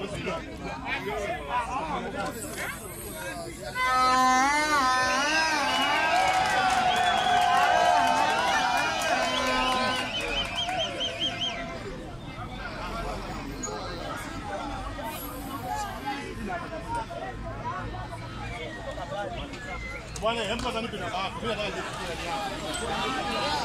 Bwana, hebu kwanza nipe namba yako. Mimi nataka nikupigie namba yako.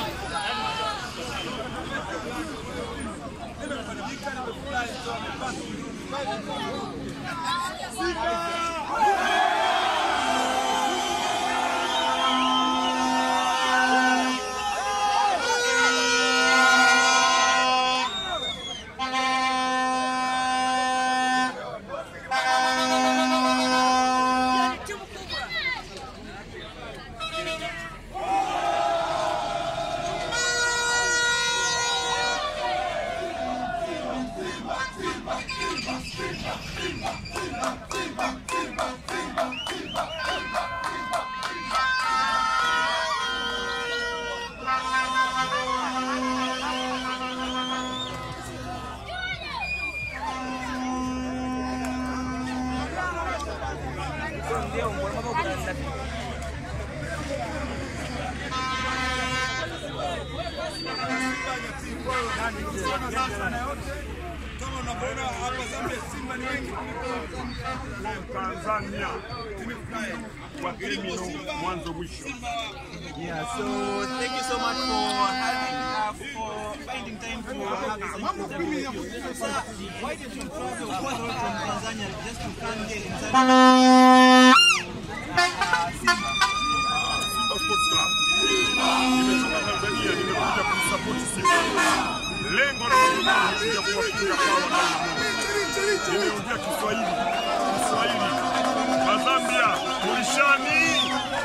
Kama unavyoona hapa Zambia, Simba ni wengi Tanzania kwa criminal mwanzo mwisho. Yeah, so thank you so much for having uh, for finding time to have this interview with you. Sir, why did you travel all the way from Tanzania just to come here in Zambia? Simba Sports Club. Nimetoka Tanzania, nimekuja kumsupport Simba. Lengo la madhumuni ni kuja kuwafunga hawa Diamond. Nimeongea Kiswahili, Kiswahili. Wazambia, tulishani.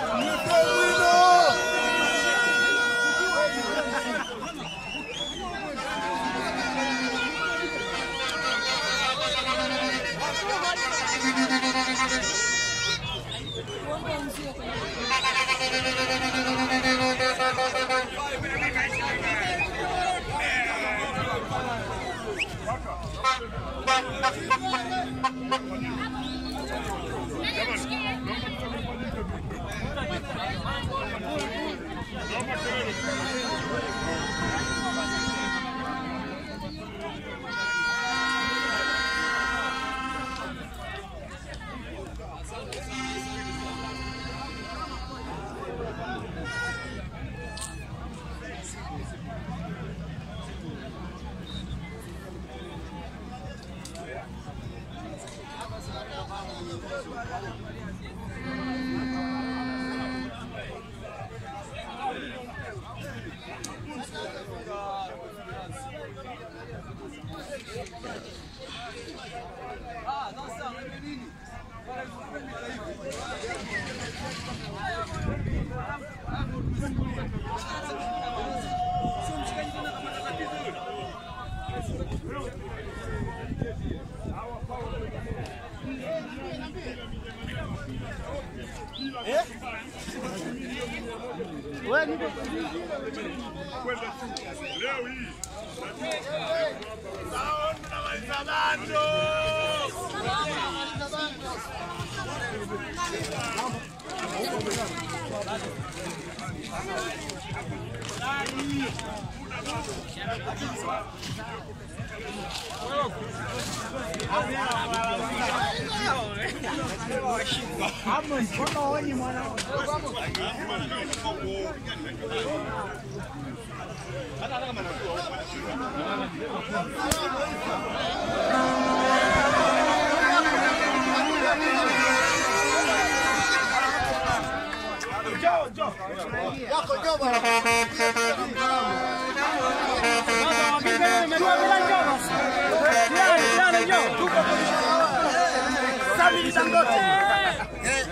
Kwenda tu leo hii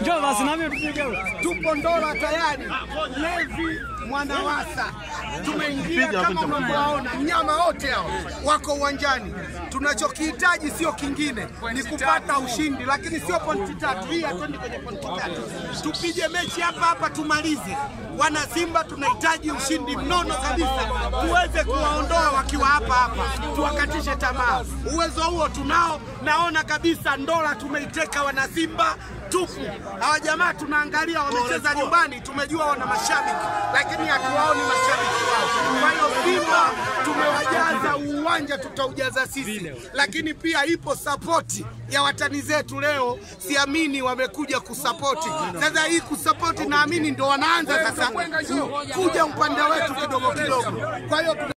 Njoo basi nami tupige. tupo Ndola tayari, Levi Mwanawasa tumeingia kama unavyowaona, mnyama wote hao wako uwanjani. Tunachokihitaji sio kingine, ni kupata ushindi, lakini sio pointi tatu. Hii hatuendi kwenye pointi tatu, tupige mechi hapa hapa tumalize. Wana Simba tunahitaji ushindi mnono kabisa, tuweze kuwaondoa wakiwa hapa hapa, tuwakatishe tamaa. Uwezo huo tunao, naona kabisa Ndola tumeiteka wana Simba tupu. Hawa jamaa tunaangalia wamecheza nyumbani, tumejua wana mashabiki, lakini hatuwaoni mashabiki wao. Kwa hiyo Simba tumewajaza uwanja, tutaujaza sisi, lakini pia ipo sapoti ya watani zetu. Leo siamini wamekuja kusapoti. Sasa hii kusapoti, naamini ndo wanaanza sasa ku- kuja upande wetu kidogo kidogo. Kwa hiyo tuna-